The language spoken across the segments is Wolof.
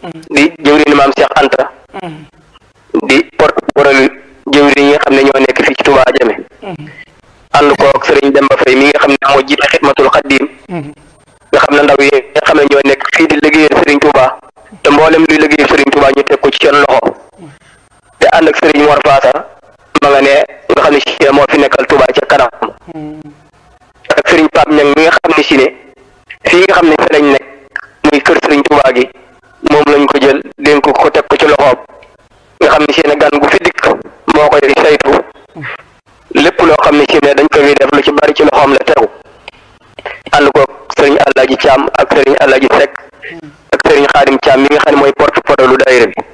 di jëwriñu maam Cheikh Anta di porte parole jëwriñ yi nga xam ne ñoo nekk fii ci Touba Jame ànd ko ak sëriñ Demba Faye mi nga xam ne moo jiite xidmatul xaddiim nga xam ne ndaw yi nga xam ne ñoo nekk fii di liggéeyal sëriñ Touba te mboolem luy liggéeyal sëriñ Touba ñu teg ko ci seen loxo te ànd ak sëriñ Mor Faasa ma nga ne nga xam ne si ne moo fi nekkal Touba ca kanam ak sëriñ Pape Ñang mi nga xam ne si ne fii nga xam ne fi lañ nekk muy kër sëriñ Touba gi moom lañ ko jël dénk ko teg ko ci loxoom nga xam ne si ne gan gu fi dikk moo koy saytu lépp loo xam ne si ne dañ ko fi def lu ci bari ci loxoom la tegu ànd ko sëriñ Alaaji Caam ak sëriñ Alaaji Sekk ak sëriñ Xaadim Caam mi nga xam ne mooy porte-parole lu daayira bi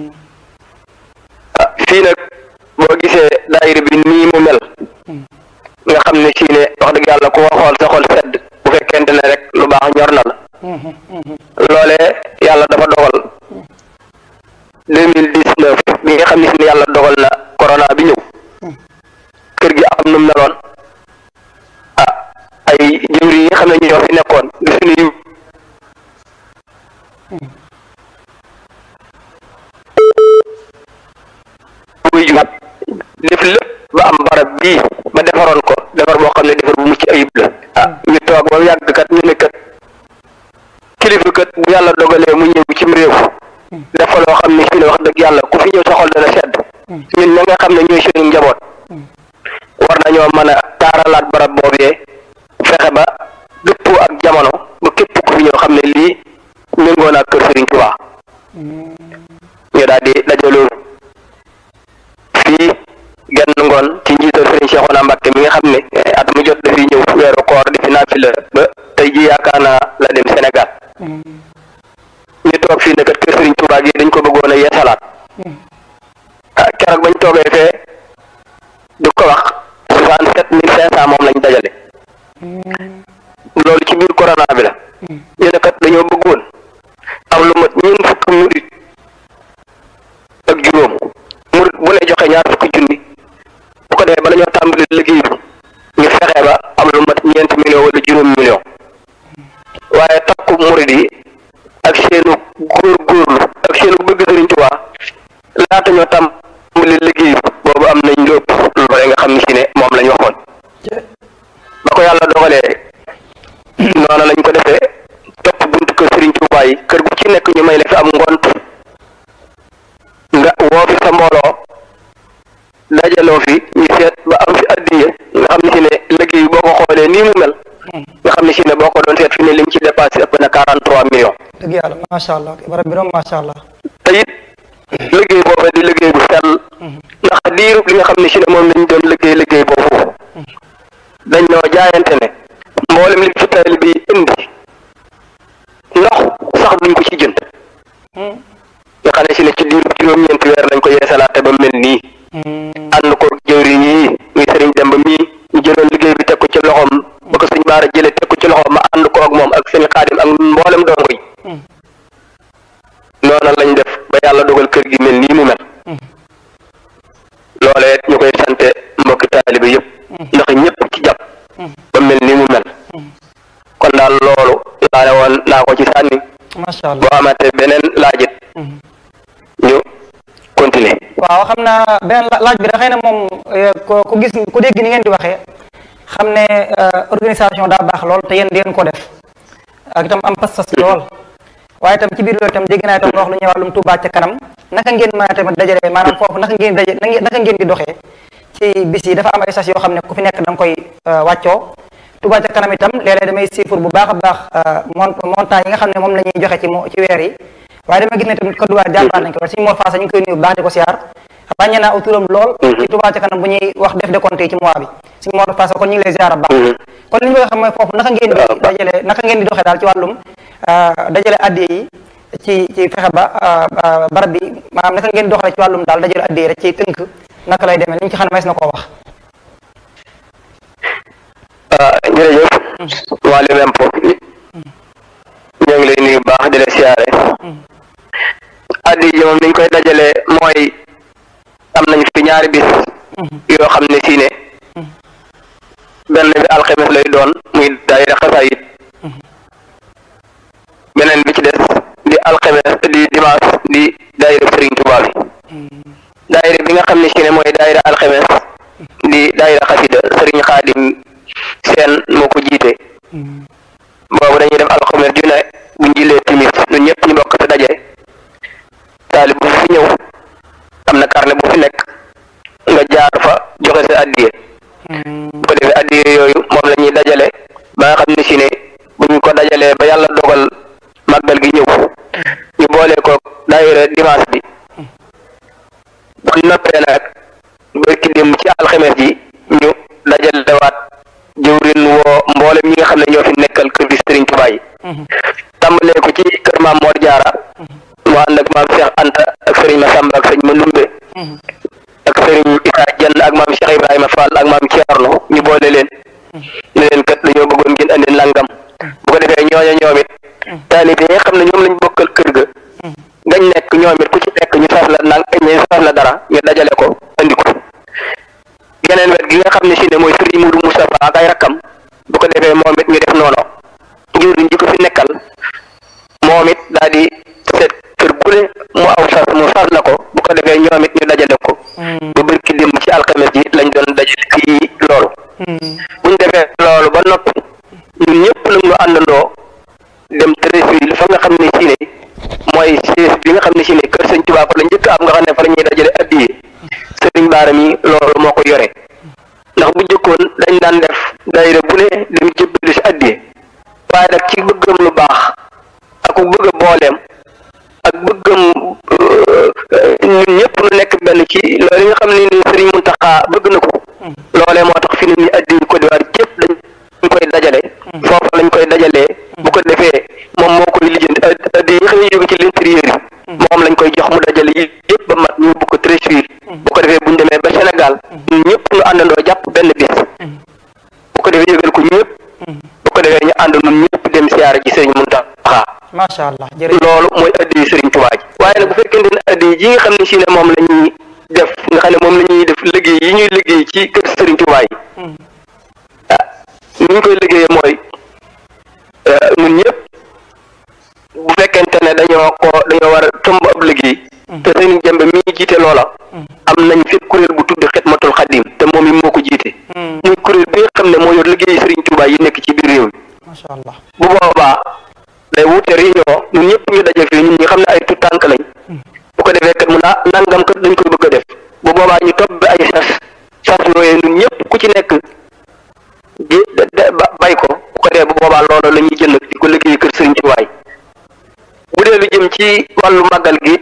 ah fii nag boo gisee daayira bi nii mu mel nga xam ne si ne wax dëgg yàlla ku ko xool sa xol sedd bu fekkente ne rek lu baax ñor na la loolee yàlla dafa dogal deux mille dix neuf bi nga xam ne si ne yàlla dogal na corona bi ñëw kër gi am nu mu meloon ah ay jëwri yi nga xam ne ñoo fi nekkoon di suñu wuy ju def lépp ba am barab bii ba defaroon ko defar boo xam ne defar bu mucc ayib la ah ñu toog ba yàgg kat ñu ne kat kilifa kat bu yàlla dogalee mu ñëw cim réew dafa loo xam ne si ne wax dëgg yàlla ku fi ñëw sa xol dana sedd ñun ña nga xam ne ñooy suñu njaboot war nañoo mën a taaralaat barab boobee fexe ba dëppoo ak jamono ba képp ku fi ñëw xam ne lii méngoo naa kër Sëriñ Tuubaa ñu daal di dajaloo fii genn ngoon ci njiital Sëriñ Cheikhouna Mbacké mi nga xam ne at mu jot dafiy ñëw weeru koor di fi naafila ba tey ji yaakaar naa la dem Sénégal ñu toog fii ne kat kër Sëriñ Tuubaa gi dañ ko bëggoon a yeesalaat ah keroog bañ toogee fee di ko wax soixante sept mille cinq cent moom lañ dajale loolu ci biir corona bi la ñu ne kat dañoo bëggoon am lu mat ñeent fukki murit ak juróom murit bu ne joxe ñaar fukki junni bu ko defee bala ñoo tàmbali liggéey bi ñu fexe ba am lu mat ñeent million wala juróom million waaye takku murit yi ak seenu góor góorlu ak seenu bëgg Sëriñ Tuubaa laata ñoo tàmbali liggéey bi boobu am nañ lépp loole nga xam ne si ne moom lañ waxoon ba ko yàlla dogalee noonu lañ ko defee topp buntu kër Sëriñ Tuubaa yi kër gu ci nekk ñu may la fi am ngont nga woo fi sa mbooloo dajaloo fi ñu seet ba am fi addiye nga xam ne si ne liggéey boo ko xoolee nii mu mel nga xam ne si ne boo ko doon seet fi ne lim ci dépassé ëpp na quarante trois millions dëgg yàlla macha allah barab bi moom macha allah te it liggéey boobu di liggéey bu sell ndax diirub li nga xam ne si ne moom lañ doon liggéey liggéey boobu dañ noo jaayante ne mboolem li fi taali bi indi ndox sax duñ ko ci jënd nga xam ne si ne ci diirub juróom-ñeenti weer lañ ko yeesalaate ba mel nii ànd ko jëwriñ yi muy sëriñ Demba mii ñu jëloon liggéey bi teg ko ci loxoom ba ko suñ baara jëlee teg ko ci loxoom ma ànd ko ak moom ak sëñ xaadim ak mboolem dongo yi noona lañ def ba yàlla dogal kër gi mel nii mu mel loolee ñu koy sante mbokki taalibe yëpp ndax ñëpp ci jàpp ba mel nii mu mel kon daal loolu laa ne woon naa ko ci sànni macha allah boo amatee beneen laajit ñu continuer waaw xam naa beneen la- laaj bi da xëy na moom eh, ko ku gis ku dégg ni ngeen di waxee xam ne eh, organisation daa baax lool te yéen di ngeen ko def ak itam am pas-pas lool waaye itam ci biir loolu itam dégg naa itam nga wax lu ñuy wàllum Touba ca kanam naka ngeen mën a tamit dajale maanaam foofu naka ngeen daje naka ngeen di doxee ci bis yi dafa am ay sas yoo xam ne ku fi nekk da nga koy eh, wàccoo Touba ca kanam itam léeg-léeg damay siifur bu baax a baax eh, mont montant yi nga xam ne moom la ñuy joxe ci mo ci weer yi waaye dama gis ne tamit Côte d'Ivoire jàmbaar nañ ko suñu Mor Faasa ñu ngi koy nuyu bu baax di ko siyaar ràññee naa autoram lool ci Touba ca kanam bu ñuy wax def décompte yi ci mois bi suñu Mor Faasa kon ñu ngi lay ziar bu baax kon li ñu bëgg a xam mooy foofu naka ngeen di dajale naka ngeen di doxee daal ci wàllum dajale addiye yi ci ci fexe ba barab bi maanaam naka ngeen di doxalee ci wàllum daal dajale addiye rek ci tënk naka lay demee li ñu ci xam ne mees na koo wax ah jërëjëf Waly Mempo ñoo ngi lay nuyu bu baax di la siyaare addi ji moom niñ koy dajale mooy am nañ fi ñaari bis yoo xam ne si ne benn bi alxames lay doon muy daayira xasaayit beneen bi ci des di alxames di dimanche di daayira Serigne Touba bi daayira bi nga xam ne si ne mooy daayira alxames di daayira xasida Serigne Xaadim seen moo ko jiite boobu dañuy def alxames ju ne bu ñu jilee timis ñun ñëpp ñu bokk fi daje taalib bu fi ñëw am na carnet bu fi nekk nga jaar fa joxe sa addiye bu ko defee addiye yooyu moom la ñuy dajale ba nga xam ne si ne buñ ko dajalee ba yàlla dogal màggal gi ñëw ñu boole ko daayira dimanche bi bu noppee nag barki dem ci alxames ji ñu dajalewaat jëwrin woo mboolem ñi nga xam ne ñoo fi nekkal kër gi Sëriñ Tuubaa yi tàmbalee ko ci kër maam Mor Jaara mu ànd ak maam Cheikh Anta ak sëriñ Masamba ak sëriñ Mandumbe ak sëriñ Issa Jenn ak maam Cheikh Ibrahima Fall ak maam Thierno ñu boole leen ne leen kat dañoo bëggoon ngeen andi nangam bu ko defee ñooña ñoom it taalibe yi nga xam ne ñoom lañ bokkal kër ga ngañ nekk ñoom it ku ci nekk ñu sas la nang ñu sas la dara ñu dajale ko andi ko geneen wet gi nga xam ne si ne mooy sëriñ Moudou Moustapha ak ay rakkam bu ko defee moom it ñu def noonu jëwriñ ji ko fi nekkal moom it daal di seet kër bu ne mu aw sas mu sas la ko bu ko defee ñoom it ñu dajale ko ba bërki démb ci alxames ji lañ doon dajale fii loolu buñ defee loolu ba noppi ñun ñëpp nag ñu àndandoo dem Treichville fa nga xam ne si ne mooy siis bi nga xam ne si ne kër sëñ Tuubaa fa la njëkk am nga xam ne fa la ñuy dajale addiye sëriñ Baara mi loolu moo ko yore ndax bu jëkkoon dañ daan def daayira bu ne dem jëbbali si addiye waaye nag ci bëggam lu baax ak bëgg a booleem ak bëggam ñun ñëpp nu nekk benn ci loolu nga xam ne ni sëriñ Muntaxa bëgg na ko loolee moo tax fi ne ni addi Côte d'Ivoire yëpp dañ koy dajale foofu lañ koy dajalee bu ko defee moom moo koy lijjanti addi yi xam ne jóge ci l'intérieur yi moom lañ koy jox mu dajale yi yëpp ba mat ñu bu ko Treichville bu ko defee buñ demee ba Sénégal ñun ñëpp ñu àndandoo jàpp benn bis bu ko defee yëgal ko ñëpp bu ko defee ñu ànd ñun ñëpp dem siyaara ji sëriñ Muntaxa macha allah jërëjëf loolu mooy addi sëriñ Tuubaa ji waaye nag bu fekkente ne addi yi nga xam ne si ne moom la ñuy def nga xam ne moom la ñuy def liggéey yi ñuy liggéey ci kër sëriñ Tuubaa yi ah ni ñu koy liggéeyee mooy ñun ñëpp bu fekkente ne dañoo ko dañoo war a tëmb ab liggéey te sëriñ Jembe mi jiite loola am nañ fi kuréel bu tudd Xidmatul Xadim te moom yi moo ko jiite muy kuréel bi nga xam ne moo yor liggéey sëriñ Tuubaa yi nekk ci biir réew mi macha allah bu boobaa day wute réunion ñun ñëpp ñu daje fii ñun ñi xam ne ay tout tànk lañ bu ko defee kat mu naa nangam kat dañ koy bëgg a def bu boobaa ñu topp bi ay sas sas yooyu ñun ñëpp ku ci nekk di bay ko bu ko defee bu boobaa loolu la ñuy jënd di ko liggéey kër sëriñ ci waay bu dee lu jëm ci wàllu màggal gi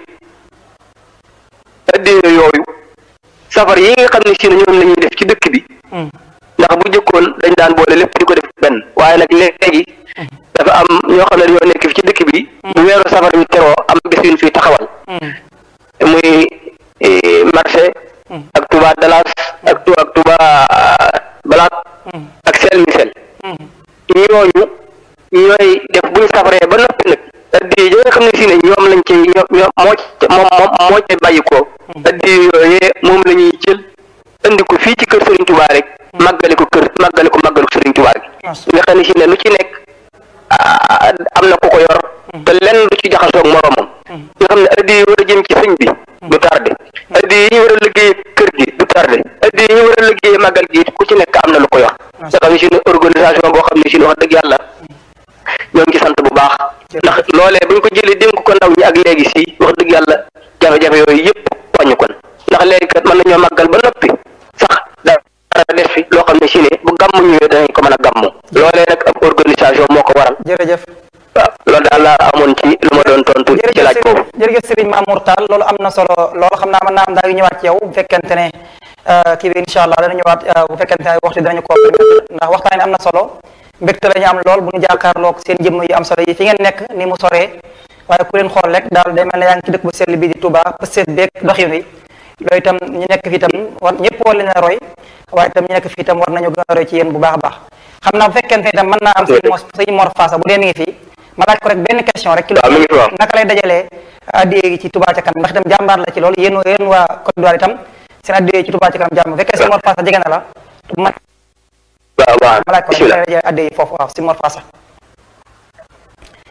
addee yooyu safar yi nga xam ne si ne ñoom la ñuy def ci dëkk bi ndax bu jëkkoon dañ daan boole lépp di ko def benn waaye nag léegi dafa am ñoo xam ne dañoo nekk fi ci dëkk bi bu weeru safar bi teroo am bés yu ñu fi taxawal muy marché ak Touba Dalas ak tu ak Touba Balaat ak sel mi sel ñooñu ñooy def bu ñu safaree ba noppi nag addi yi nga xam ne si ne ñoom lañ ci ñoom ñoom moo ci moom moom moo ci bàyyi ko addi yooyee moom la ñuy jël indi ko fii ci kër Serigne Touba rek màggale ko kër màggale ko màggalu Serigne Touba gi nga xam ne si ne lu ci nekk am na ku ko yor te lenn lu ci jaxasoog moromam nga xam ne addi yi war a jëm ci sëñ bi du tardé addi yi ñu war a liggéey kër gi du tardé addi yi ñu war a liggéey màggal gi ku ci nekk am na lu ko yor nga xam ne si ne organisation boo xam ne si ne wax dëgg yàlla ñoo ngi sant bu baax ndax loolee bu ñu ko jëlee dénk ko ndaw ñi ak léegi si wax dëgg yàlla jafe-jafe yooyu yëpp wàññi kon ndax léegi kat mën nañoo màggal ba noppi sax dara def fi loo xam ne si ne bu gàmmu ñëwee danañ ko mën a gàmmu loolee nag ab organisation moo ko waral jërëjëf waaw loolu daal laa amoon ci lu ma doon tontu ci laaj boobu jërëjëf Serigne Mamour Tall loolu am na solo loolu xam naa mën naa am daa ngi ñëwaat ci yow bu fekkente ne kii bi incha allah dana ñëwaat bu fekkente ne waxtu danañu ko ndax waxtaan ne am na solo mbégte la ñu am lool bu ñu jàkkaarloog seen jëmm yu am solo yi fi ngeen nekk ni mu soree waaye ku leen xool rek daal day mel ne yaa ngi ci dëkk bu sell bi di Touba pëseet beeg doxin wi loolu itam ñu nekk fi itam war ñëpp war leen a roy waaye itam ñu nekk fi itam war nañu gën a roy ci yéen bu baax a baax xam naa bu fekkente ne itam mën naa am sëñ Mor sëñ Mor Faasa bu dee mi ngi fi ma laaj ko rek benn question rek ci loolu naka lay dajalee addiyee gi ci Touba ca kanam ndax itam jàmbaar la ci loolu yéen yéen waa Côte d'Ivoire itam seen addiyee ci Touba ca kanam jàmm bu fekkee sëñ Mor Faasa jege na la ma waaw waaw ma laaj ko rek naka lay dajalee addiyee foofu waaw sëñ Mor Faasa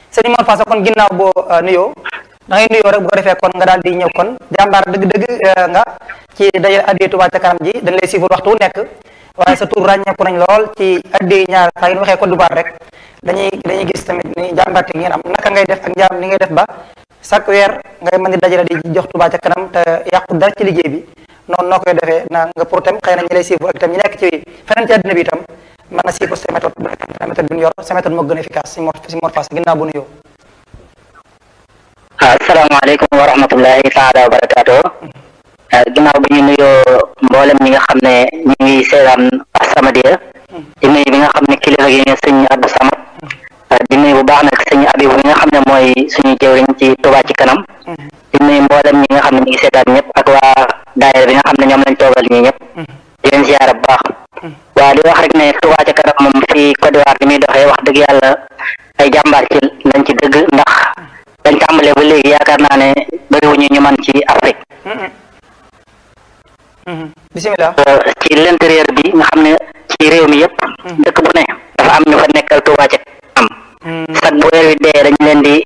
sëñ Mor Faasa kon ginnaaw boo nuyoo da ngay nuyoo rek bu ko defee kon nga daal di ñëw kon jàmbaar dëgg-dëgg nga ci dajale addee Touba ca kanam ji dañ lay suivre waxtu wu nekk waaye sa tur ràññeeku nañ lool ci addee ñaar saa yu waxee Côte d'Ivoire rek dañuy dañuy gis tamit ni jàmbaarte ngeen am naka ngay def ak njaam ni ngay def ba chaque weer ngay mën di dajale di jox Touba ca kanam te yàqu dara ci liggéey bi noonu noo koy defee na nga pour tam xëy na ñi lay suivre ak itam ñi nekk ci feneen ci àddina bi itam mën na suivre sa méthode sa méthode bi ñu yor sa méthode moo gën a efficace si Mor si Mor Fass ginnaaw bu nuyoo asalaamaaleykum wa rahmatullahi taala wa barakaatu ginnaaw bi ñu nuyoo mboolem ñi nga xam ne ñu ngi seetaan As-Samadiyya di nuyu bi nga xam ne kilifa gi nga sëñ Abdou Samad di nuyu bu baax nag sëñ Abib bi nga xam ne mooy suñu jëwriñ ci Touba ci kanam di nuyu mboolem ñi nga xam ne ñu ngi seetaan ñëpp ak waa daayira bi nga xam ne ñoom lañ toogal ñii ñëpp di leen ziyaara bu baax waaw di wax rek ne Touba ci kanam moom fii Côte d'Ivoire li muy doxee wax dëgg yàlla ay jàmbaar ci lañ ci dëgg ndax dañ tàmbalee ba léegi yaakaar naa ne bëriwuñu ñu man ci Afrique bisimilah ci l'intérieur bi nga xam ne ci réew mi yëpp dëkk bu ne dafa am ñu fa nekkal Touba ca kanam sag bu weer wi dee dañ leen di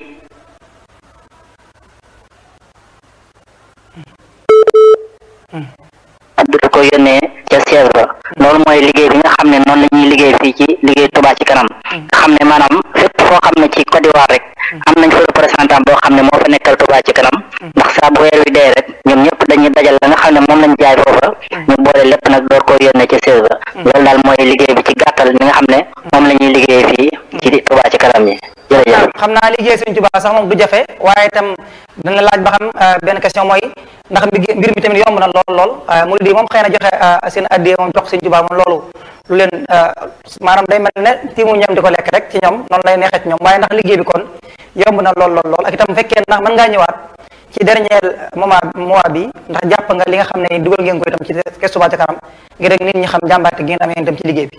addu ko yónnee ca siège ba loolu mooy liggéey bi nga xam ne noonu la ñuy liggéey fii ci liggéey Touba ci kanam nga xam ne maanaam fépp foo xam ne ci Côte d'Ivoire rek am nañ fa représentant boo xam ne moo fa nekkal Touba ci kanam ndax saa bu weer wi dee rek ñoom ñëpp dañuy dajal la nga xam ne moom lañ jaay foofa ñu boole lépp nag door koo yónnee ca siège ba loolu daal mooy liggéey bi ci gàttal li nga xam ne moom la ñuy liggéey fii ci Touba ci kanam yi jërëjëf xam naa liggéey Sëriñ Touba sax moom du jafe waaye itam dana laaj ba xam benn question mooy ndax mbir mi tamit yomb na lool lool murid yi moom xëy na joxe seen addiyee moom jox Sëriñ Touba moom loolu lu leen maanaam day mel ne tiimu ñam di ko lekk rek ci ñoom noonu lay neexee ci ñoom waaye ndax liggéey bi kon yomb na lool lool lool ak itam bu fekkee ndax mën ngaa ñëwaat ci dernier moment mois bi ndax jàpp nga li nga xam ne dugal ngeen ko itam ci Kees Touba ca kanam ngir rek nit ñi xam jàmbaarte gi ngeen amee itam ci liggéey bi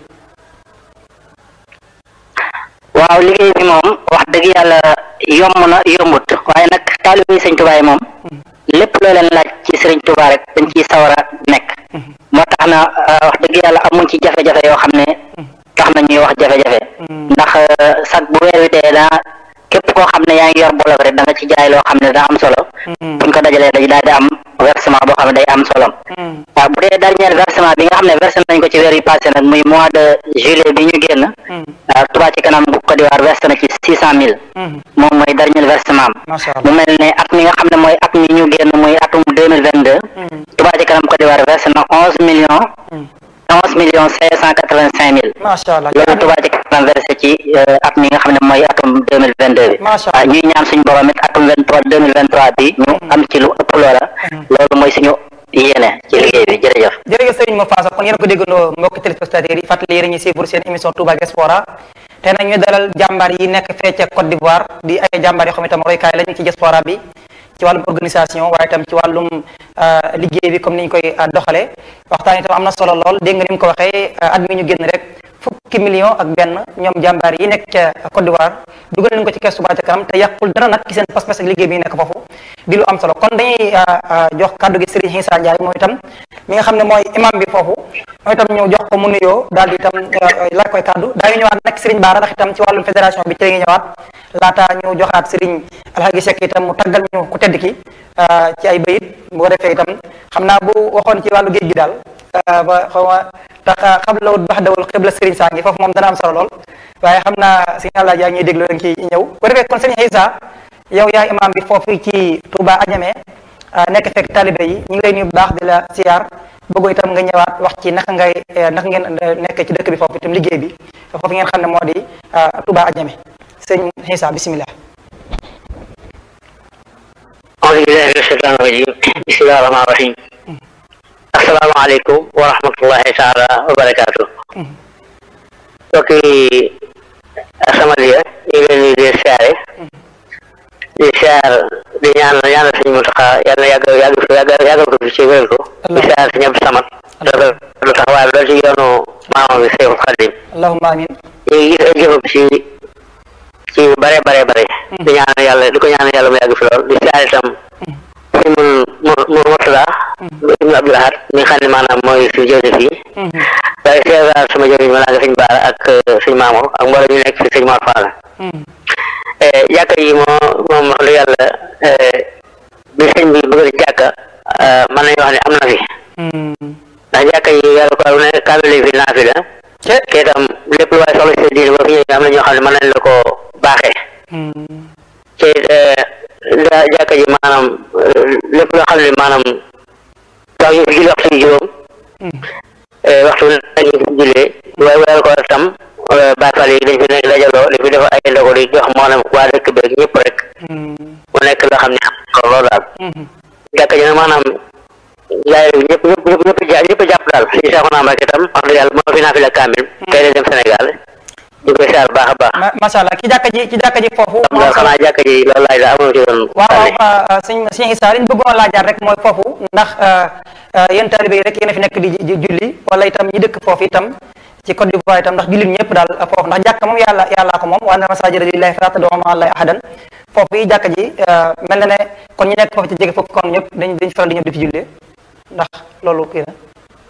waaw liggéey bi moom wax dëgg yàlla yomb na yombut waaye nag taalibe sëñ Touba yi moom lépp loo leen laaj ci sëriñ Touba rek dañ ciy sawar a nekk moo tax na wax dëgg yàlla amuñ ci jafe-jafe yoo xam ne tax na ñuy wax jafe-jafe ndax sag bu weer wi dee daa képp koo xam ne yaa ngi yor bolok rek da nga ci jaay loo xam ne daa am solo buñ ko dajalee dañ daal di am versement boo xam ne day am solo waaw bu dee dernier versement bi nga xam ne versé nañ ko ci weer yi passé nag muy mois de juillet bi ñu génn waaw Touba ci kanam bu Côte d'Ivoire versé na ci six cent mille moom mooy dernier versement mu mel ne at mi nga xam ne mooy at mi ñu génn muy atum deux mille vingt deux Touba ci kanam Côte d'Ivoire versé na onze millions onze millions cinq cent quatre vingt cinq mille macha allah loolu Touba ci kanam versé ci at mi nga xam ne mooy atum deux mille vingt deux bi waaw ñuy ñaan suñu borom it atum vingt trois deux mille vingt trois bi ñu am ci lu ëpp loola loolu mooy suñu yéene ci liggéey bi jërëjëf jërëjëf Serigne Mor Fass kon yéen ko déggandoo mbokki téléspectateurs yi fàttali yéen a ngi suivre seen émission Touba Diaspora te nag ñu dalal jàmbaar yi nekk fee ca Côte d'Ivoire di ay jàmbaar yoo xam itam roykaay lañ ci diaspora bi ci wàllum organisation waaye itam ci wàllum liggéey bi comme ni ñu koy doxalee waxtaan itam am na solo lool dégg nga ni mu ko waxee at mi ñu génn rek fukki million ak benn ñoom jàmbaar yi nekk ca Côte d'Ivoire dugal nañ ko ci Kees Touba ca kanam te yàqul dara nag ci seen pas-pas ak liggéey bi nekk foofu di lu am solo kon dañuy jox kàddu gi Serigne Issa Ndiaye moom itam mi nga xam ne mooy imam bi foofu moom itam ñëw jox ko mu nuyoo daal di itam laaj koy kàddu daañu ñëwaat nag Serigne Bara ndax itam ci wàllum fédération bi ci la ñuy ñëwaat laata ñu joxaat Serigne Alhaji Seck itam mu taggal ñu ku tedd ki ci ay bayit bu ko defee itam xam naa bu waxoon ci wàllu géej gi daal ba xaw ma tax xam la wut bax dawul xibla Serigne saa ngi foofu moom dana am solo lool waaye xam naa Serigne Alhaji yaa ñuy déglu da nga ciy ñëw bu ko defee kon Serigne Issa yow yaay imam bi foofu ci Touba Adjamé nekk fekk talibé yi ñu ngi lay nuyu bu baax di la siyaar bëggo itam nga ñëwaat wax ci naka ngay naka ngeen nekk ci dëkk bi foofu itam liggéey bi foofu ngeen xam ne moo di Touba Adjamé sëñ Issa bisimilah أعوذ بالله من الشيطان الرجيم بسم الله الرحمن الرحيم السلام عليكم ورحمة الله تعالى وبركاته mbokki As-Samadiyya ñu ngi leen di di siyaare di siyaar di ñaan ñaanal sëñ Muntaxa yàlla na yàgg yàgg fi yàgg yàggal ko fi ci wéral ko di siyaar sëñ Abdu Samad dafa lu taxawaay loolu ci yoonu maamam bi Seexul Xadim allahumma amin ñu ngi gis ay jëfam ci ci bare bare bare di ñaan yàlla di ko ñaan yàlla mu yàgg fi lool di siyaar itam sëñ mun mu mu Murtada ibnu Abdul Ahad mi nga xam ne maanaam mooy suñu jëwriñ fii waaye siyaar sama jëwriñ ma naa nga sëñ Baara ak sëñ Maamour ak mboolem ñu nekk fi sëñ Mor Fall jàkka yi moo moom wax dëgg yàlla bi sëñ bi bëgg jàkka mën nañu wax ne am na fi ndax jàkka yi yàlla ko ne kaamil fi naa fi la te itam lépp lu waaye soxla si diine boo fi ñëwee am na ñoo xam ne mën nañ la ko baaxee te jàkka ji maanaam lépp loo xam ne maanaam tax ñu fi julli waxtu yi juróom waxtu nañu fi jullee waaye weer ko tam Baay Faal yi dañ fi nekk dajaloo li fi def ay ndogo di jox maanaam waa dëkk beeg ñëpp rek mu nekk loo xam ne am solo lool daal jàkka ji nag maanaam jaay ñëpp ñëpp ñëpp ñëpp ja ñëpp jàpp daal si saako naa Mbàkke tam wax dëgg yàlla moo fi naa fi la kaamil tey la dem Sénégal ñu koy saar baax a baax macha allah ki jàkka ji ci jàkka ji foofu am daal xanaa jàkka ji loolu laaj la amoon ci doon waaw waaw sëñ sëñ Issa li ñu bëggoon laajaat rek mooy foofu ndax yéen taalibe yi rek yéen a fi nekk di julli wala itam ñi dëkk foofu itam ci Côte d'Ivoire itam ndax jullit ñëpp daal foofu ndax jàkka moom yàlla yàllaa ko moom wa anna masaajida lillaahi falaa tad'uu ma'a llaahi ahadan foofu yi jàkka ji mel na ne kon ñi nekk foofu ci jege foofu kon ñëpp dañ dañ faral di ñëw di fi jullee ndax loolu kii na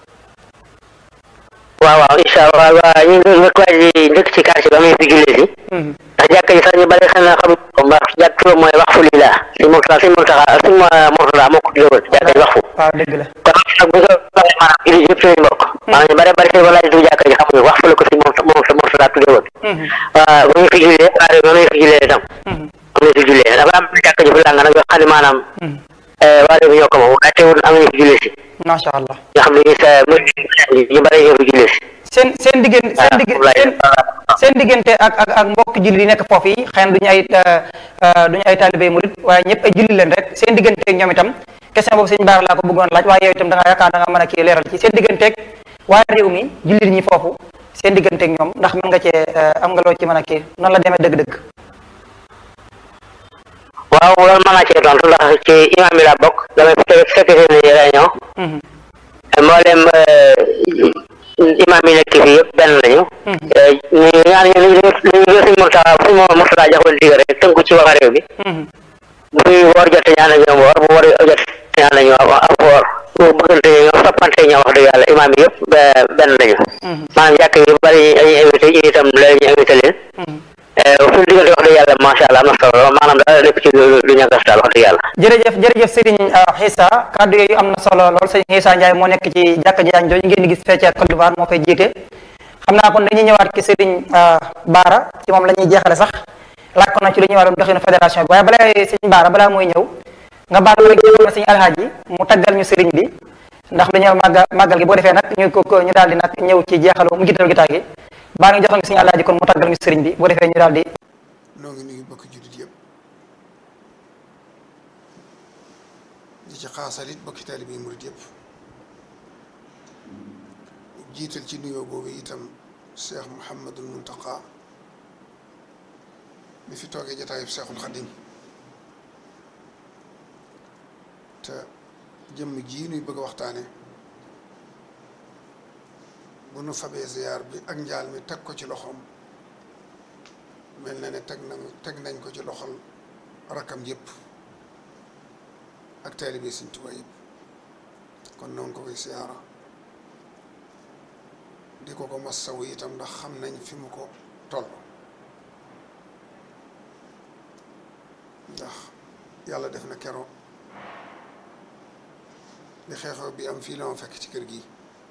waaw waaw incha allah waaw ñu ngi waaj di dëkk ci quartier bi amee fi jullee si ndax jàkka ji sax ñu bari xam na xam ko ndax jàkk turam mooy wax fu lii laa si Murtada si Murtada si Murtada moo ko tuddee jàkka ji wax fu waaw dëgg la kon nag bu ko waxee maanaam jullit yëpp suñu mbokk maanaam ñu bari bari si walaay du jàkka ji xamuñu wax fu la ko si moom moom sa Murtada tuddee woon waaw bu ñu fi jullee waaye bu ñu fi jullee itam am na fi jullee dafa am jàkka ji fu làng nag yoo xam ne maanaam waa léegi ñoo ko moom waaye teewul am nañu fi jullee si macha allah nga xam ne ñu sa ñu bari ñoo fi jullee si seen seen diggante seen diggante seen diggante ak ak ak mbokk julli yi nekk foofu yi xëy na duñu ay duñu ay taalibé murit waaye ñëpp ay julli leen rek seen digganteeg ñoom itam question boobu sëñ Baara laa ko bëggoon laaj waaye yow itam da nga yaakaar da nga mën a kii leeral ci seen digganteeg waa réew mi jullit ñi foofu seen digganteeg ñoom ndax mën nga cee am nga loo ci mën a kii noonu la demee dëgg-dëgg waaw loolu mën naa cee tontu ndax ci imam yi laa bokk damay fekk seen réunion mboolem imam yi nekk fii yëpp benn lañu ñu ñaan ñu ñu ñu suñ Murtada suñ Murtada joxoon digal rek tënku ci wax réew bi bu woor jot ñaan ak ñoom woor bu woor jot ñaan ak ñoom ak woor bu bëggante ñoom soppante ñoom wax dëgg yàlla imam yi yëpp benn lañu maanaam jàkk yi bari ñu invité ñu itam léegi ñu invité leen suñu diggante wax dëgg yàlla macha allah am na solo maanaam daal lépp ci lu ñàkkas daal wax dëgg yàlla jërëjëf jërëjëf Serigne Issa kàddu yooyu am na solo lool Serigne Issa Ndiaye moo nekk ci jàkka jaañ jooju ngeen di gis fee ci Côte d'Ivoire moo koy jiite xam naa kon dañuy ñëwaat ci Serigne Baara ci moom la ñuy jeexale sax laaj ko na ci lu ñuy war doxinu fédération bi waaye balaa Serigne Baara balaa muy ñëw nga baal rek jéxal na Serigne Alhaaji mu taggal ñu Serigne bi ndax lu ñëw màgga màggal gi boo defee nag ñu ko ñu daal di nag ñëw ci jeexalu mu jiital gi gi baa ngi joxal nga Serigne Alhaaji kon mu taggal ñu Serigne bi boo defee ñu daal di noo ngi nuyu bokk jullit yëpp di ci xaasalit bokki taalibe yi murit yëpp jiital ci nuyoo boobu itam Cheikh Mouhamadul Muntaqa mi fi toogee jataayub Cheikhul Xadim te jëmm jii nuy bëgg a waxtaane bu nu fabee ziyaar bi ak njaal mi teg ko ci loxoom mel na ne teg nañ teg nañ ko ci loxol rakkam yëpp ak taalibe Sëñ Tuubaa yëpp kon noonu ko koy siyaara di ko ko massawu itam ndax xam nañ fi mu ko toll ndax yàlla def na kero li xeexoo bi am fii la ma fekk ci kër gi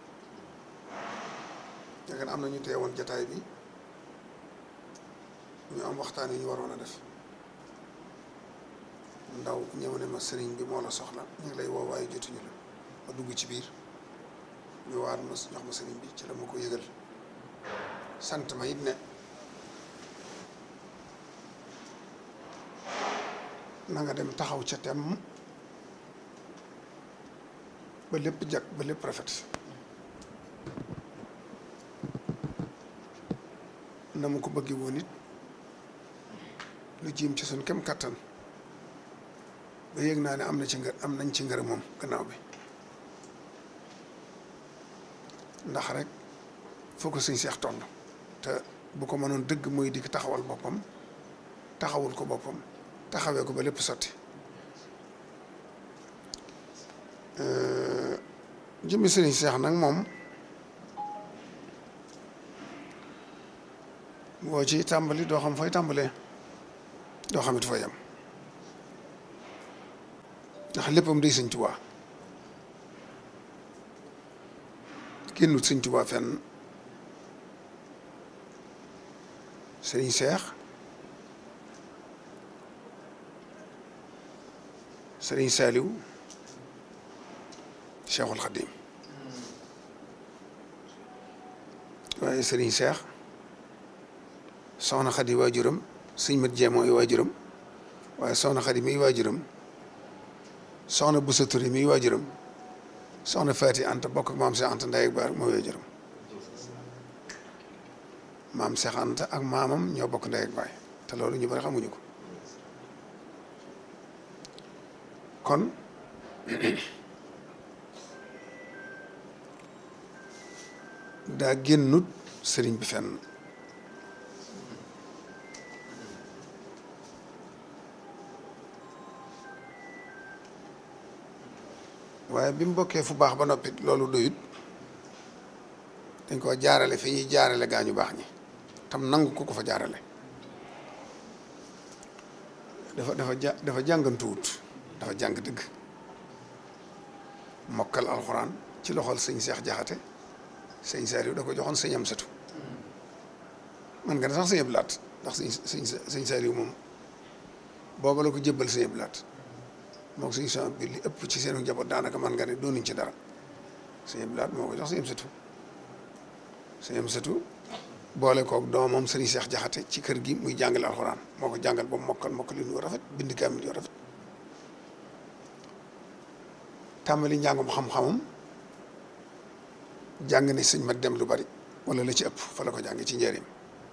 yaakaar am na ñu teewoon jataay bi ñu am waxtaan yu ñu waroon a def ndaw ñëw ne ma sëriñ bi moo la soxla ñu ngi lay woo waaye jotuñu la ma dugg ci biir ñu waat ma jox ma sëriñ bi ci la ma ko yëgal sant ma it ne na nga dem taxaw ca tem ba lépp jag ba lépp rafet na mu ko bëggee woon it lu jiim ci suñ kem kattan ba yëg naa ne am na ci ngër am nañ ci ngër moom gannaaw bi ndax rek foo ko suñ seex toll te bu ko mënoon dëgg mooy dikk taxawal boppam taxawul ko boppam taxawee ko ba lépp sotti jëmmi sëriñ seex nag moom boo ci tàmbali doo xam fooy tàmbalee doo xam it fa yam ndax léppam day sëñ Tuubaa génnut sëñ Tuubaa fenn sëriñ Seex sëriñ Saaliw Seexul Xadiim waaye sëriñ Seex soxna Xadi waajuram sëñ mat jee mooy waajuram waaye soxna Xadi miy waajuram soxna Busa Ture miy waajuram soxna Faati Anta bokk ak maam Seex Anta ndey ak baay mooy waajuram maam Seex Anta ak maamam ñoo bokk ndey ak baay te loolu ñu bari xamuñu ko kon daa génnut sëriñ bi fenn waaye bi mu bokkee fu baax ba noppi loolu doyut dañ ko jaarale fi ñuy jaarale gaa ñu baax ñi tam nangu ko ko fa jaarale dafa dafa ja dafa jàngantuwut dafa jàng dëgg mokkal alxuraan ci loxol sëñ Seex Jaxate sëñ Saaliw da ko joxoon sëñ Amsatu man nga ne sax sëñ Abdu Laat ndax sëñ sëñ sëñ Saaliw moom booba la ko jébbal sëñ Abdu Laat moom sëñ son bi li ëpp ci seenu njaboot daanaka man nga ne doonuñ ci dara sëñ Abdu Laat moo ko jox sëñ Amsatu sëñ Amsatu boole koog doomam sëñ Seex Jaxate ci kër gi muy jàngale alxuraan moo ko jàngal ba mu mokkal mokkal yu rafet bind kaamil yu rafet tàmbali njàngum xam-xamam jàng ne sëñ mat dem lu bari wala la ci ëpp fa la ko jàng ci njëriñ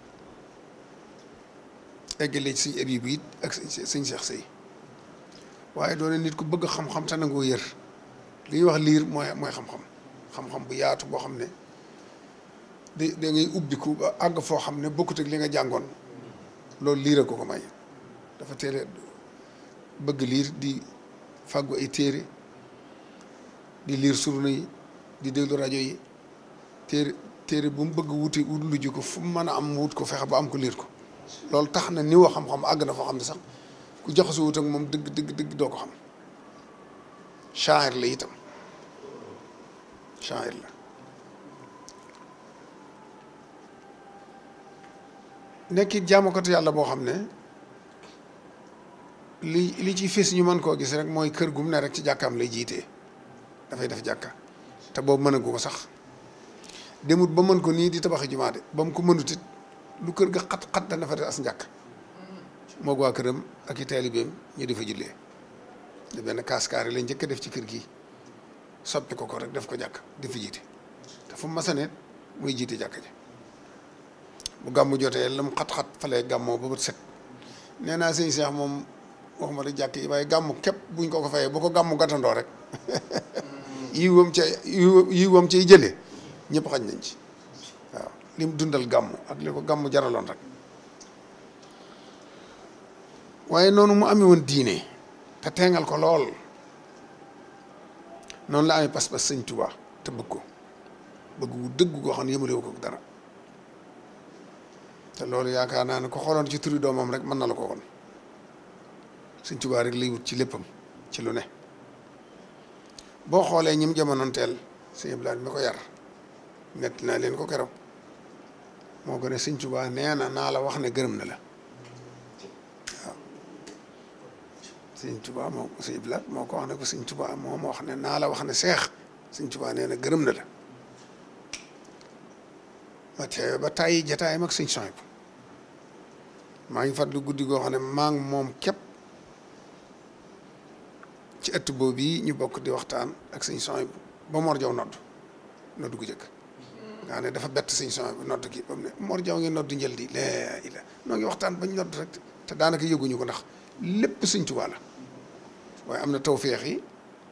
eggale ci sëñ Abibu it ak sëñ Seex Sëy waaye doone nit ku bëgg xam-xam te nangoo yër li ñuy wax liir mooy mooy xam-xam xam-xam bu yaatu boo xam ne da da ngay ubbiku ba àgg foo xam ne bokkut ak li nga jàngoon loolu liir a ko ko may dafa teel bëgg liir di fàggu ay téere di liir surna yi di déglu rajo yi téere téere bu mu bëgg wuti wut lu ji ko fu mu mën a am wut ko fexe ba am ko liir ko loolu tax na niwa xam-xam àgg na foo xam ne sax ku jaxasoo wut ak moom dëgg dëgg dëgg doo ko xam shaa'ir la itam shaa'ir la nekkit jaamukatu yàlla boo xam ne li li ci fis ñu mën koo gis rek mooy kër gum ne rek ci jàkkaam lay jiitee dafay def jàkka te boobu mën a gu ko sax demut ba mën ko nii di tabaxi jumaa de ba mu ko mënut it lu kër ga xat-xat dana fa def as njàkk moog waa këram ak i taalibeem ñu di fa jullee de benn kaaskaari lañ njëkk a def ci kër gi soppi ko ko rek def ko jàkk di fa jiite te fu mu masaneet muy jiite jàkk ji bu gàmmu jotee la mu xat-xat falee gàmmoo ba bët set nee naa sëñ Seex moom waxuma la jàkk yi waaye gàmmu képp buñ ko ko fayee bu ko gàmmu gàttandoo rek yiwam ca yiwam cay jëlee ñëpp xañ nañ ci waaw lim dundal gàmmu ak li ko gàmmu jaraloon rek waaye noonu mu amee woon diine te teengal ko lool noonu la amee pas-pas sëñ Tuubaa te bëgg ko bëgg wu dëgg goo xam ne yëmalewu ko dara te loolu yaakaar naa ne ko xooloon ci turi doomam rek mën na la ko woon sëñ Tuubaa rek lay wut ci léppam ci lu ne boo xoolee ñim jamonoon teel sëñ Ibrahima mi ko yar nett naa leen ko keroog moo gën a sëñ Tuubaa nee na naa la wax ne gërëm na la waaw sëñ Tuubaa moo sëñ Ibrahima moo ko wax ne ko sëñ Tuubaa moo ma wax ne naa la wax ne seex sëñ Tuubaa nee na gërëm na la ma teewe ba tàyyi jataayam ak sëñ Sohayb maa ngi fàttali guddi goo xam ne maa ngi moom képp ci ëtt boobu yi ñu bokk di waxtaan ak sëñ Sohayb ba Mor Jaw nodd nodd gu jëkk nga xam ne dafa bett sëñ Sohayb nodd gi ba mu ne Mor Jaw ngi nodd njël di laa ila noo ngi waxtaan bañ nodd rek te daanaka yëguñu ko ndax lépp sëñ Tuubaa la waaye am na tawféex yi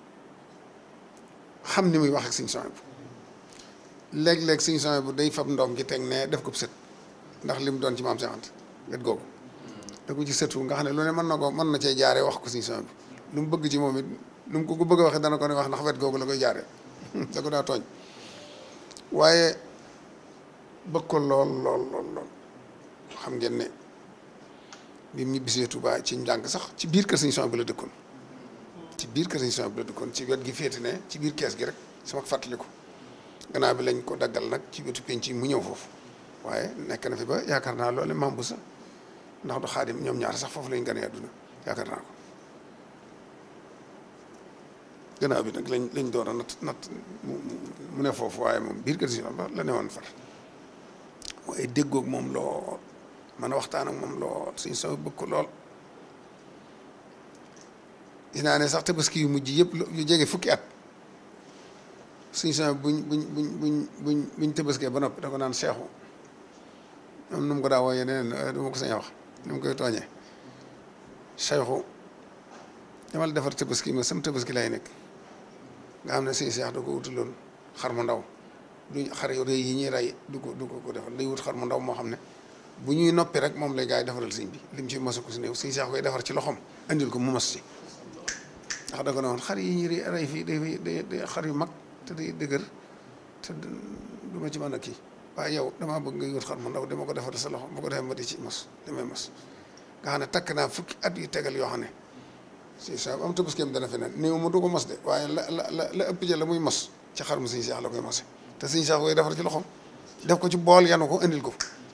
xam ni muy wax ak sëñ Sohayb léeg-léeg sëñ Sohayb bu day fab ndoom gi teg ne def ko sët ndax li mu doon ci maam Seex Anta wet googu da ko ci sëtu nga xam ne lu ne mën na ko mën na cee jaaree wax ko sëñ Sohayb lu mu bëgg ci moom it lu mu ko ko bëgg a waxee dana ko ne wax ndax wet googu la koy jaaree da ko daa tooñ waaye bëgg ko lool lool lool lool xam ngeen ne bi mu ñibbisee Touba ci njàng sax ci biir kër Sëñ Son bi la dëkkoon ci biir kër Sëñ Son bi la dëkkoon ci wet gi féete ne ci biir kees gi rek sama fàttaliku gannaaw bi lañ ko daggal nag ci wetu penc yi mu ñëw foofu waaye nekk na fi ba yaakaar naa loole mambu sa ndax du xaadim ñoom ñaar sax foofu lañ gane àdduna yaakaar naa ko gannaaw bi nag lañ lañ door a nat nat mu ne foofu waaye moom biir kër Sëñ Son ba la ne woon far waaye déggoog moom lool man a waxtaan ak moom lool Sëñ Son bëgg ko lool dinaa ne sax tabaski yu mujj yëpp yu jege fukki at Sëñ Son buñ buñ buñ buñ buñ buñ tabaskee ba noppi da ko naan seexu am nu mu ko daa wooyee neneen du ma ko sañ a wax nu mu koy tooñee seexu damal defar tabaski ma sam tabaski lay nekk nga xam ne sëñ seex da ko wutaloon xar mu ndaw duñ xar yu rëy yi ñuy rey du ko du ko ko defal day wut xar mu ndaw moo xam ne bu ñuy noppi rek moom lay gaa yi defaral sëñ bi lim ci mosu ko si néew sëñ seex koy defar ci loxoom andil ko mu mos ci ndax da ko ne woon xar yi ñuy rey fii day day day xar yu mag te day dëgër te du ma ci mën a kii waaye yow damaa bëgg ngay wut xar mu ndaw dama ko defar sa loxo bu ko defee ma di ci mos damay mos nga xam ne takk naa fukki at yu tegal yoo xam ne si sa am tabaskeem dana fi ne néew mu du ko mos de waaye la la la la ëpp ja la muy mos ci xar mu sëñ seex la koy mose te sëñ seex koy defar ci loxoom def ko ci bool yanu ko indil ko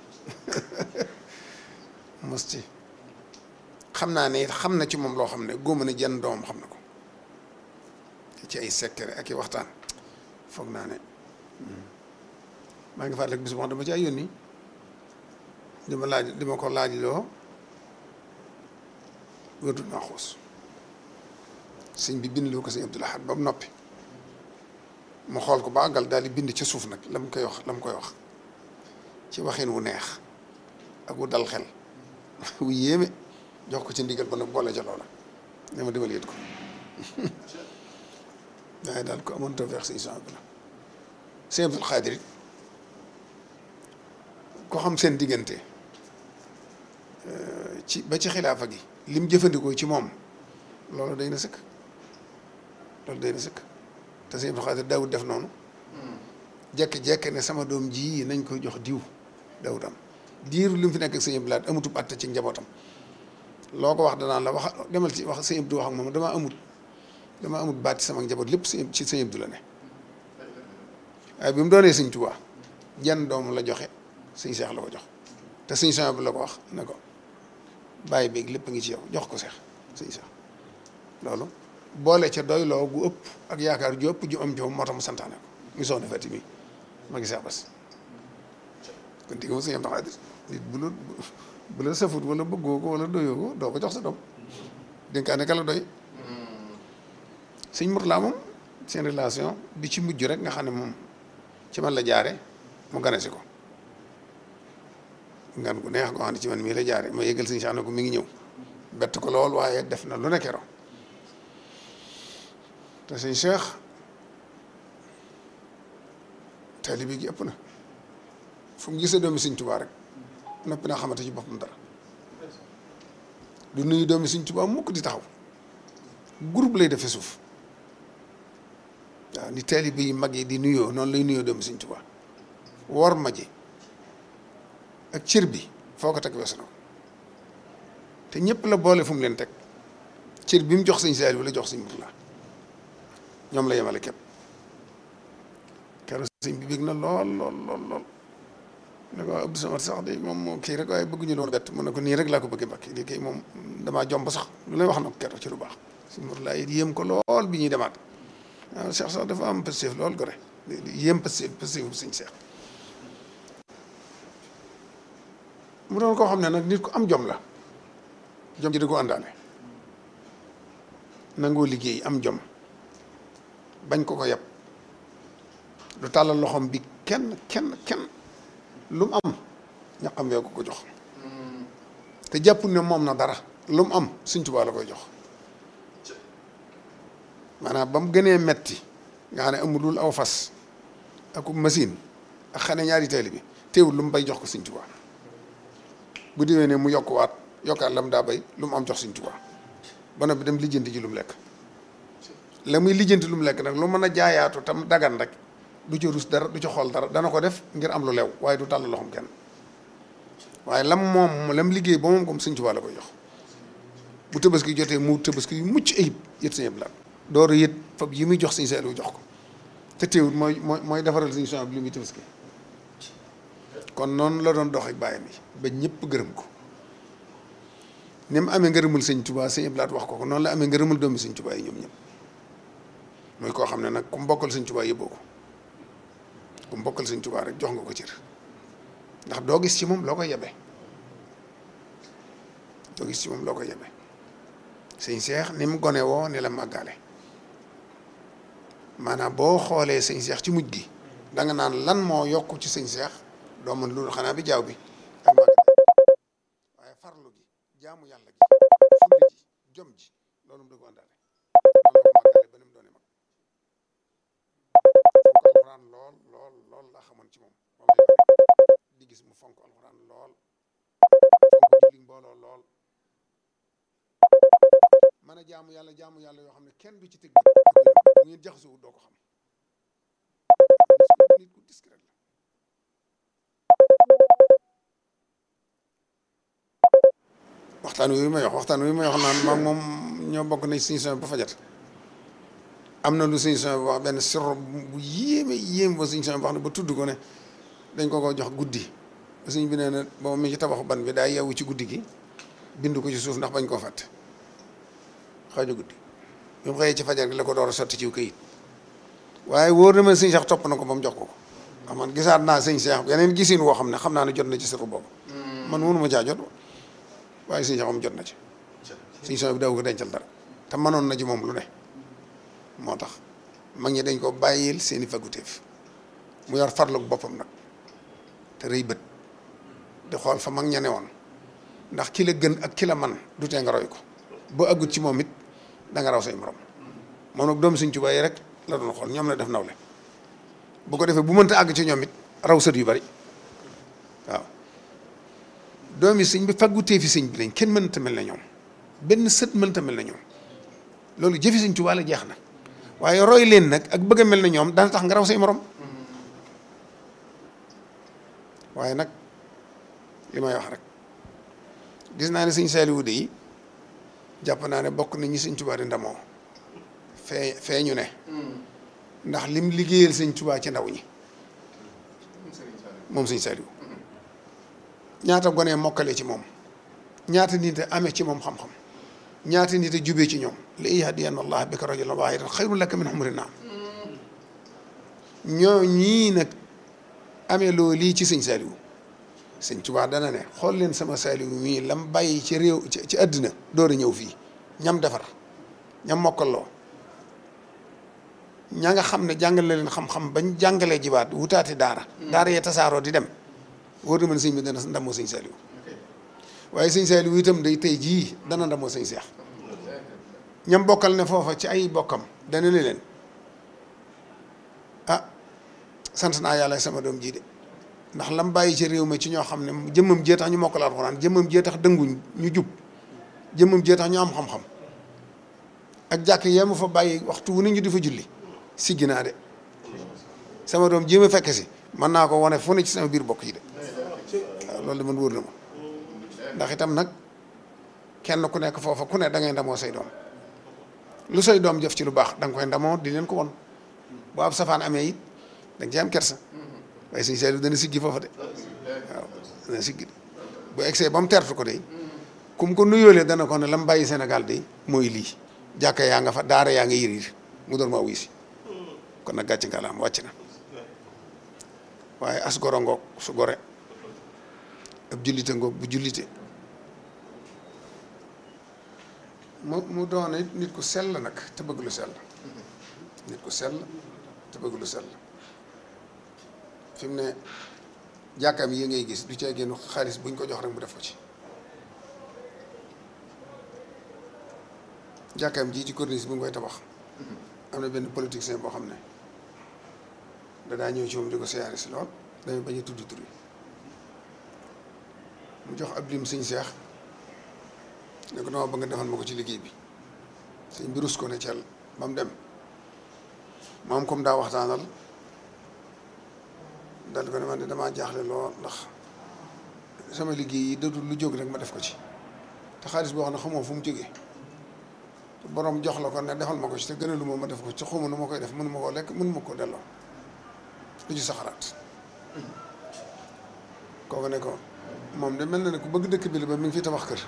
mos ci xam naa ne it xam na ci moom loo xam ne góoma ne jenn doomam xam na ko ci ay secret ak i waxtaan foog naa ne maa ngi fàttaliku bis boo xam dama ci ay yónni di ma laaj di ma ko laaj loo wërdul maa xuus sëñ bi bind loo ko sëñ Abdul Ahad ba mu noppi mu xool ko ba àggal daal di bind ci suuf nag la mu koy wax la mu koy wax ci waxin wu neex ak wu dal xel wu yéeme jox ko ci ndigal ba nag boole ca loola ne ma demal yët ko waaye daal ko amoon tawfeex sëñ Son bi la sëñ Abdul Xaadir it ko xam seen diggante ci ba ci xilaafa gi lim jëfandikoo ci moom loolu day na sëkk loolu day na sëkk te sëñ Abdul Xaadir daawut def noonu jekki-jekki ne sama doom ji nañ koy jox diw daawut am diiru li mu fi nekk ak sëñ Abdul Ahad amutub atte ci njabootam loo ko wax danaan la wax demal ci wax sëñ Abdou wax ak moom damaa amut damaa amut baat ci sama njaboot lépp sëñ ci sëñ Abdou la ne waaye bi mu doonee sëñ Tuubaa jenn doom la joxe sëñ Seex la ko jox te sëñ Seex bi la ko wax ne ko bàyyi beeg lépp a ngi ci yow jox ko Seex sëñ Seex loolu boole ca doy loo gu ëpp ak yaakaar ju ëpp ju am joom moo tax mu santaane ko mu soxna Fati mi ma ngi Seex Bas kon digga ma sëñ Abdou Xaadir nit bu la bu la safut wala bëggoo ko wala doyoo ko doo ko jox sa doom dénkaane ka la doy sëñ Murtala moom seen relation bi ci mujj rek nga xam ne moom ci man la jaare mu gane si ko ngan gu neex goo xam ne ci man mii la jaare ma yëgal sëñ Cheikh ne ko mi ngi ñëw bett ko lool waaye def na lu ne kero te sëñ Cheikh taalibe gi ëpp na fu mu gisee doomi sëñ Tuubaa rek noppi naa xamante ci boppam dara du nuyu doomi sëñ Tuubaa mukk di taxaw groupe lay defee suuf waaw ni taalibe yi mag yi di nuyoo noonu lay nuyoo doomi sëñ Tuubaa wor ma ji ak cër bi foo ko teg weesu na ko te ñëpp la boole fu mu leen teg cër bi mu jox sëñ Saaliw bi la jox sëñ Murtala ñoom la yemale képp keroog sëñ bi bég na lool lool lool lool ne ko Abdou Samad sax de moom moo kii rek waaye bëgguñu loolu bett mu ne ko nii rek laa ko bëggee mbakki lii kay moom damaa jomb sax lu lay wax na ko keroog ci lu baax sëñ Murtala it yéem ko lool bi ñuy demaat waaw Cheikh sax dafa am pëstéef lool gore yéem pëstéef pëstéef bu sëñ Cheikh mu doon koo xam ne nag nit ku am jom la jom ji da ko àndaale nangoo liggéey am jom bañ ko ko yab du tàllal loxoom bi kenn kenn kenn lu mu am ñaqam wee ko ko jox te jàppul ne moom na dara lu mu am Sëñ Tuubaa la koy jox maanaam ba mu gënee metti nga xam ne amulul aw fas ak machine ak xane ñaari teel bi teewul lu mu bay jox ko Sëñ Tuubaa bu déwee ne mu yokkuwaat yokkaat la mu daa bay lu mu am jox Sëñ Tuubaa ba noppi dem lijjanti ji lu mu lekk la muy lijjanti lu mu lekk nag lu mën a jaayaatu tam dagan rek du ca rus dara du ca xool dara dana ko def ngir am lu lew waaye du tàll loxoom kenn waaye lam moom lam liggéey ba moom comme sëñ Tuubaa la koy jox bu tabaski jotee mu tabaski yu mucc ayib yët sëñ Abdou Lahad door a yët fab yi muy jox sëñ Saliou jox ko te teewul mooy mooy mooy defaral sëñ Souhaïbou bi li muy tabaski kon noonu la doon dox ak bàyyam yi ba ñëpp gërëm ko ni mu amee ngërëmul sëñ Tuubaa sëñ Abdou Lahad wax ko ko noonu la amee ngërëmul doomi sëñ Tuubaa yi ñoom ñëpp mooy koo xam ne nag ku mbokkal sëñ Tuubaa yëbboo ko ku mbokkal sëñ Tuubaa rek jox nga ko cër ndax doo gis ci moom loo koy yebe doo gis ci moom loo koy yebe sëñ Seex ni mu gone woo ni la màggaale maanaam boo xoolee sëñ Seex ci mujj gi da nga naan lan moo yokk ci sëñ Seex doo mën loolu xanaa bi jaaw bi ak màgg waaye farlu gi jaamu yàlla gi fulli ji jom ji loolu mu da ko àndaale loolu la ko màggaale ba ni mu doone mag fonk alxuraan lool lool lool laa xamoon ci moom ba may gone di gis mu fonk alxuraan lool fonk julli mbooloo lool mën a jaamu yàlla jaamu yàlla yoo xam ne kenn du ci tëgg bu ngeen jaxasoo doo ko xam nit ku discret la waxtaan wi may wax waxtaan wi may wax naan maag moom ñoo bokk nañ suñu son ba fajat am na lu suñu son bi wax benn sirru bu yéeme yéeme ba suñu son bi wax ne ba tudd ko ne dañ ko ko jox guddi ba suñ bi nee na boobu mi ci tabaxu ban bi daa yeewu ci guddi gi bind ko ci suuf ndax bañ koo fàtte xaaju guddi bi mu xëyee ci fajar gi la ko door a sotti ci këyit waaye wóor na ma sëñ Cheikh topp na ko ba mu jox ko ko ndax man gisaat naa sëñ Cheikh yeneen gisin woo xam ne xam naa ne jot na ci sirru boobu man mënu ma caa jot waaye sëñ Cheikh moom jot na ci sëñ son bi daw ko dencal dara te mënoon na ci moom lu ne moo tax mag ñi dañ ko bàyyil seeni faguteef mu yor farlug boppam nag te rëy bët di xool fa mag ña ne woon ndax ki la gën ak ki la man du tee nga roy ko boo aggut ci moom it da nga raw say morom moom nag doomu Sëñ Tuubaa yi rek la doon xool ñoom la def nawle bu ko defee bu mënta àgg ci ñoom it raw sët yu bari waaw doomi sëñ bi faggutee fi sëñ bi lañ kenn mënta mel na ñoom benn sët mënta mel na ñoom loolu jëfi Sëñ Tuubaa la jeex na waaye roy leen nag ak bëgg a mel na ñoom dana tax nga raw say morom waaye nag li may wax rek gis naa ne sëñ Saaliwu de yi jàpp naa ne bokk na ñi sëñ Tuubaa di ndamoo fee fee ñu ne ndax lim liggéeyal sëñ Tuubaa ci ndaw ñi moom sëñ Saaliwu ñaata gone mokkale ci moom ñaata nit a amee ci moom xam-xam ñaata nit a jubee ci ñoom la yahdiyanna allah bika rajulan waahidan xayrun laka min humri naam ñoo ñii nag amee loo lii ci sëñ Saaliwu sëñ Tuubaa dana ne xool leen sama Saaliwu mii lam bàyyi ci réew ci àddina door a ñëw fii ñam defar ñam mokkaloo ña nga xam ne jàngale leen xam-xam bañ jàngalee jibaat wutaati daara daara yee tasaaroo di dem wóor na man sëñ bi dana ndamoo sëñ Saaliwu waaye sëñ Saaliwu itam day tey jii dana ndamoo sëñ Seex ñam bokkal ne foofa ci ay bokkam dana ne leen ah sant naa yàlla sama doom jii de ndax lam bàyyi ci réew mi ci ñoo xam ne jëmmam jee tax ñu mokkal alxuraan jëmmam jee tax dënguñ ñu jub jëmmam jee tax ñu am xam-xam ak jàkk yee ma fa bàyyi waxtu wu ne ñu di fa julli siggi naa de sama doom jéem a fekk si mën naa ko wane fu ne ci sama biir bokk yi de waaw loolu de man wóor na ma ndax itam nag kenn ku nekk foofa ku ne da ngay ndamoo say doom lu say doom jëf ci lu baax da nga koy ndamoo di leen ko won bu ab safaan amee it da nga ci am kersa waaye sëñ Saaliw dana siggi foofa de waaw dana siggi bu egsee ba mu tertu ko de kum ko nuyoolee dana ko ne la mu bàyyi Sénégal de mooy lii jàkka yaa nga fa daara yaa nga yiriir mu door maa wuy si kon nag gàcce ngalaam wàcc na waaye as goro ngoog su gore ab jullite ngoog bu jullite mu mu doon it nit ku sell nag te bëgg lu sell nit ku sell te bëgg lu sell fi mu ne jàkkaam yi ngay gis du cee génn xaalis buñ ko jox rek mu def ko ci jàkkaam ji ci corniche bu ngi koy tabax am na benn politicien boo xam ne dadaa ñëw ci moom di ko siyaare si lool dañu bañ a tudd tur yi mu jox ab lim sëñ seex ne ko dama bëgg nga defal ma ko ci liggéey bi sëñ bi rus ko ne cel ba mu dem moom comme daa waxtaanal dal ko ne man de damaa jaaxle lool ndax sama liggéey yi dadul lu jóg rek ma def ko ci te xaalis boo xam ne xamoo fu mu jógee te borom jox la ko ne defal ma ko ci te gënalu ma ma def ko ci xawma nu ma koy def mënu ma koo lekk mënu ma koo delloo lu ci sa xalaat kooku ne ko moom de mel na ne ku bëgg dëkk bi la ba mi ngi fi tabax kër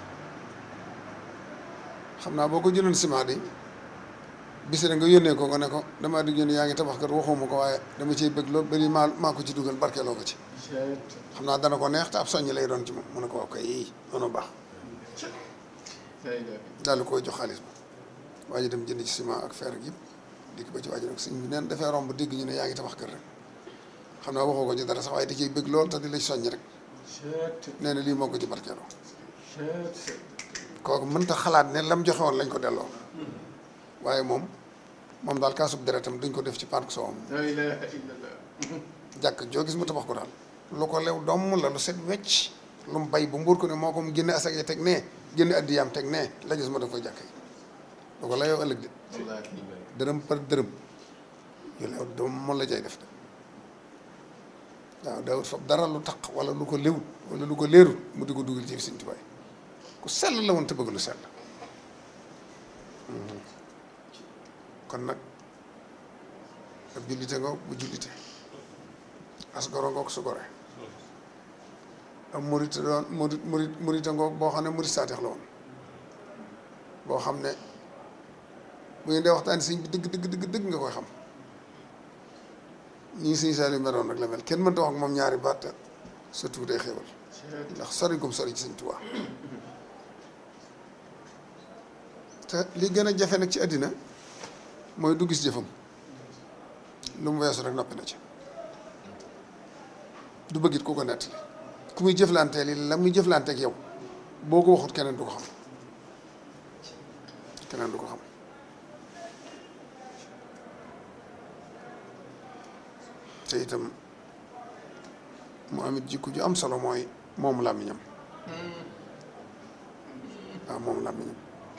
xam naa boo ko jëloon ciment de bis rek nga yónnee ko nga ne ko damaa di yónnee yaa ngi tabax kër waxuma ko waaye dama ciy bëgg loolu bari maa maa ko ci dugal barkeeloo ko ci xam naa dana ko neex te ab soññ lay doon ci moom mu ne ko waaw kay yii noonu baax daal di koy jox xaalis ba waa ji dem jënd ci ciment ak fer ak yëpp dikk ba ci waa ji nag sëñ bi neen dafay romb dégg ñu ne yaa ngi tabax kër rek xam naa waxoo ko ci dara sax waaye da ciy bëgg lool te di la soññ rek nee na lii moo ko ci barkeeloo kooku mënta xalaat ne lam joxe woon lañ ko delloo waaye moom moom daal kaasub deretam duñ ko def ci park soowam jàkk joo gis mu tabax ko daal lu ko lew domm la lu set wecc lu mu bay bu mbuur ko ne moo ko mu génne asak yi teg nee génne addiyaam teg nee la gis mu def ko jàkk yi lu ko layoo ëllëg de dërëm par dërëm yu lew doom moom la cay def de waaw daawut fab dara lu taq wala lu ko léwut wala lu ko leerut mu di ko dugal ci Sëñ Tuubaa ku sell la woon te bëgg lu sell kon nag ab jullite ngoog bu jullite as goro ngoog su gore ab murit doon murit murit murite ngoog boo xam ne murit saateex la woon boo xam ne bu ngeen dee waxtaan sëñ bi dëgg dëgg dëgg dëgg nga koy xam ñii sëñ Saliou meroon nag la mel kenn mënta wax ak moom ñaari baat surtout day xéewal ndax sori gum sori ci sëñ Tuubaa te li gën a jafe nag ci àddina mooy du gis jëfam lu mu weesu rek noppi na ci du bëggit ku ko nettali ku muy jëflanteel yi la muy jëflanteeg yow boo ko waxut keneen du ko xam keneen du ko xam te itam mu amit jikko ju am solo mooy moom làmmiñam waaw moom làmmiñam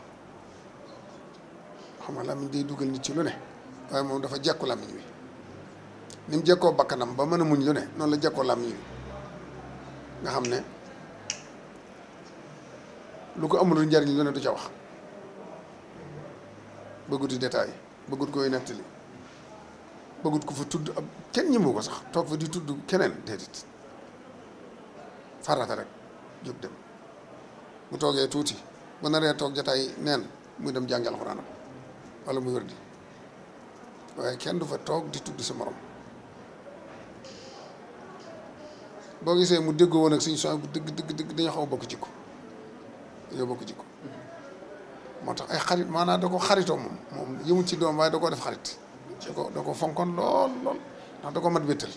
xam nga làmmiñ day dugal nit ci lu ne waaye moom dafa jekku làmmiñ wi ni mu jekkoo bakkanam ba mën a muñ lu ne noonu la jekkoo làmmiñ wi nga xam ne lu ko amul njariñ lu ne du ca wax bëggut di détail bëggut koy nettali bëggut ko fa tudd ab kenn ñëmu ko sax toog fa di tudd keneen déedéet farata rek jóg dem bu toogee tuuti bu naree toog jataay neen muy dem jàngi alxuraanam wala muy wërdi waaye kenn du fa toog di tudd sa morom boo gisee mu déggoo woon ak suñu soñ bu dëgg dëgg dëgg dañoo xaw a bokk jikko dañoo bokk jikko moo tax ay xarit maanaam da ko xaritoo moom moom yëmul ci doom waaye da koo def xarit da ko da ko fonkoon lool lool ndax da ko mat wéttal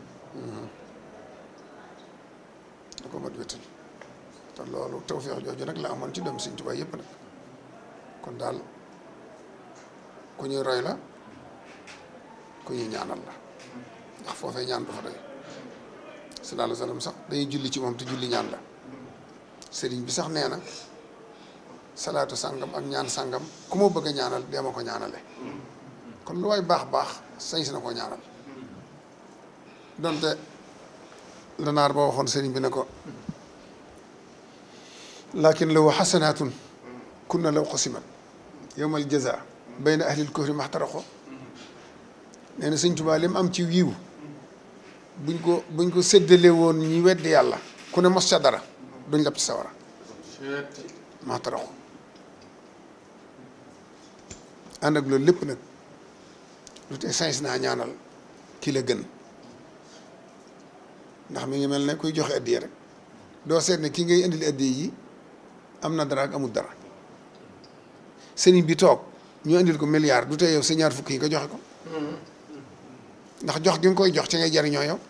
da ko mat wéttal te loolu tawfeex jooju nag la amoon ci doom Sëñ Tuubaa yëpp nag kon daal ku ñuy roy la ku ñuy ñaanal la ndax foofee ñaan du fa doy sallallahu alayhi wa sallam sax dañuy julli ci moom te julli ñaan la sëriñ bi sax nee na salaatu sàngam ak ñaan sàngam ku ma bëgg a ñaanal dee ma ko ñaanale kon lu waay baax baax sañ si na ko ñaanal donte la naar ba waxoon sëriñ bi ne ko lakin law xasanaatun kunna law qasimat yowmal jaza bayna ahlil kufri maxtaraqo nee na sëñ Tuubaa li mu am ci wiiw buñ ko buñ ko séddale woon ñi weddi yàlla ku ne mos ca dara duñ lab ci sawara maxtaraqo ànd ak loolu lépp nag lu te sañ naa ñaanal ki la gën ndax mi ngi mel ne kuy joxe addiya rek doo seet ne ki ngay indil addiya yi am na dara ak amul dara sëriñ bi toog ñu indil ko milliard du tee yow sa ñaar fukk yi nga joxe ko ndax jox gi nga koy jox ci ngay jariñoo yow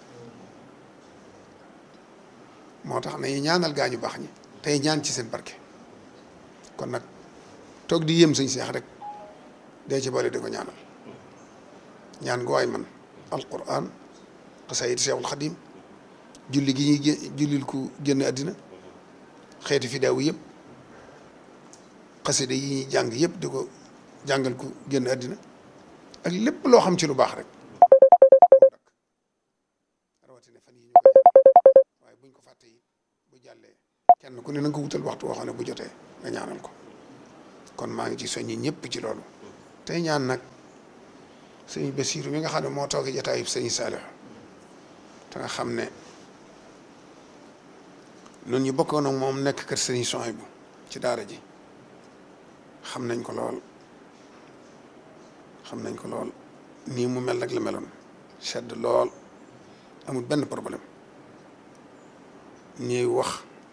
moo tax nañu ñaanal gaa ñu baax ñi tey ñaan ci seen barke kon nag toog di yéem sëñ seex rek dee ci boole di ko ñaanal ñaan gu waay man alquran xasaayid seexul xadim julli gi ñuy gé- jullil ku génn àddina xeeti fidaawu yëpp xasida yi ñuy jàng yëpp di ko jàngal ku génn àddina ak lépp loo xam ci lu baax rek rawatina fan yi ñu koy waaye buñ ko fàtte yi buñ kenn ku ne na nga ko wutal waxtu woo xam ne bu jotee nga ñaanal ko kon maa ngi ci soññi ñëpp ci loolu tey ñaan nag sëñ Basiiru mi nga xam ne moo toogee jataayub sëñ Saalix te nga xam ne noonu ñu bokkoon ak moom nekk kër sëñ Sohaybu ci daara ji xam nañ ko lool xam nañ ko lool nii mu mel nag la meloon sedd lool amul benn problème ñuy wax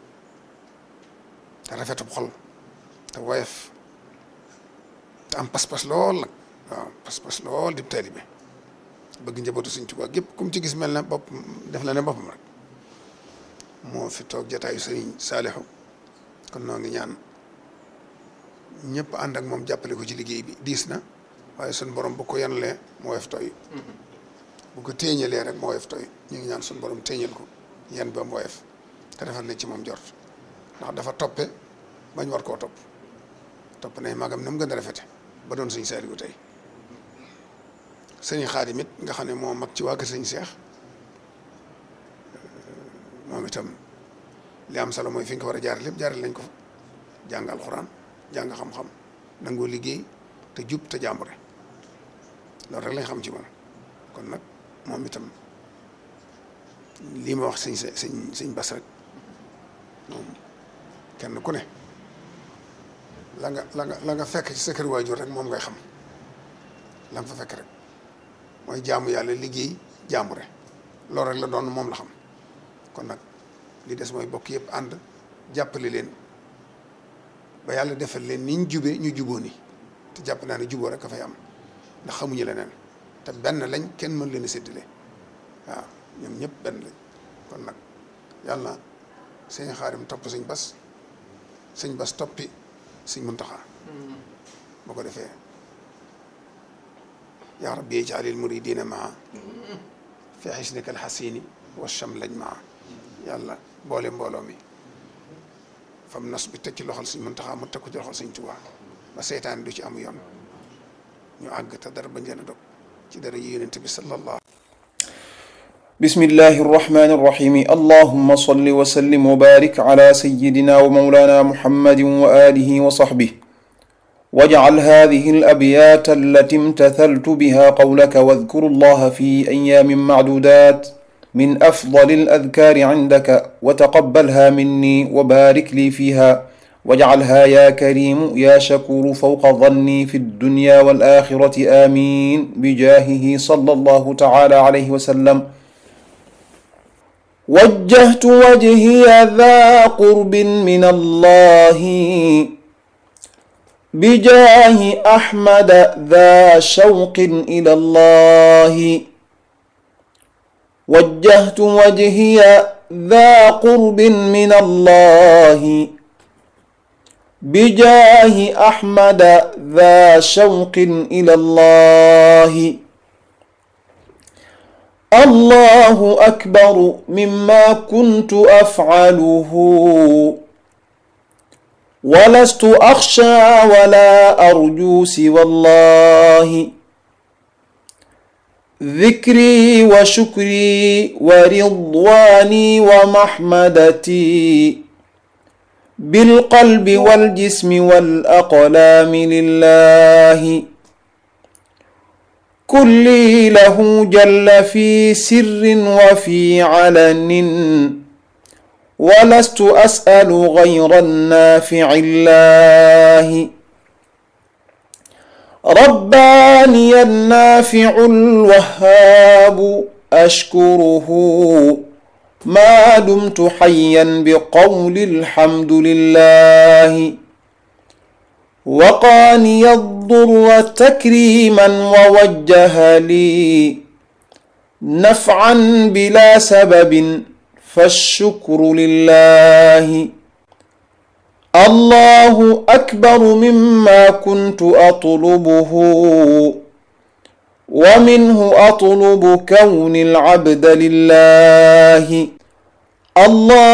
te rafetub xol te woyof te am pas-pas lool nag waaw pas-pas lool di taalibe bëgg njabootu Sëñ Tuubaa gépp kum ci gis mel na bopp def la ne boppam rek moo fi toog jataayu Sëriñ Saalixu kon noo ngi ñaan ñëpp ànd ak moom jàppale ko ci liggéey bi diis na waaye suñ borom bu ko yanalee mu woyof tooy bu ko téeñalee rek mu woyof tooy ñu ngi ñaan suñ borom téeñal ko yan ba mu woyof te defal na ci moom jort ndax dafa toppe bañ war koo topp topp nay magam na mu gën a rafete ba doon sëñ Saaliwu tey sëñ Xaadim it nga xam ne moo mag ci waa kër sëñ Seex moom itam li am solo mooy fi nga ko war a jaar lépp jaaral lañ ko fa jàng alxuraan jàng xam-xam nangoo liggéey te jub te jàmbure loolu rek lañ xam ci moom kon nag moom itam lii ma wax sëñ sëñ sëñ Bas rek moom kenn ku ne la nga la nga la nga fekk ci sa kër waajur rek moom ngay xam la nga fa fekk rek mooy jaamu yàlla liggéey jàmbure loolu rek la doon moom la xam kon nag li des mooy bokk yëpp ànd jàppale leen ba yàlla defal leen ni ñu jubee ñu juboo ni te jàpp naa ne juboo rek a fay am ndax xamuñu leneen te benn lañ kenn mën leen a séddale waaw ñoom ñëpp benn lañ kon nag yàlla sëñ Xaadim topp sëñ Bas sëñ Bas toppi sëñ Muntaxa boo ko defee yaa rabbi ijaalil muridina maa fi xisnika alxasini wa chamlañ maa yàlla boole mbooloo mi fam nos bi teg ci loxol sëñ Muntaxa mu teg ko ci loxol sëñ Tuubaa ba seytaan du ci amu yoon ñu àgg te dara bañ leen a dog ci dara yi yonent bi sallallahu بسم الله الرحمن الرحيم اللهم صل وسلم وبارك على سيدنا ومولانا محمد وآله وصحبه واجعل هذه الأبيات التي امتثلت بها قولك واذكروا الله في أيام معدودات من أفضل الأذكار عندك وتقبلها مني وبارك لي فيها واجعلها يا كريم يا شكور فوق ظني في الدنيا والآخرة آمين بجاهه صلى الله تعالى عليه وسلم وجهت وجهي ذا قرب من الله بجاه أحمد ذا شوق إلى الله وجهت وجهي ذا قرب من الله بجاه أحمد ذا شوق إلى الله الله أكبر مما كنت أفعله ولست أخشى ولا أرجو سوى الله ذكري وشكري ورضواني ومحمدتي بالقلب والجسم والأقلام لله كلي له جل في سر وفي علن ولست أسأل غير النافع الله رباني النافع الوهاب أشكره ما دمت حيا بقول الحمد لله وقاني الضر تكريما ووجه لي نفعا بلا سبب فالشكر لله الله أكبر مما كنت أطلبه ومنه أطلب كون العبد لله الله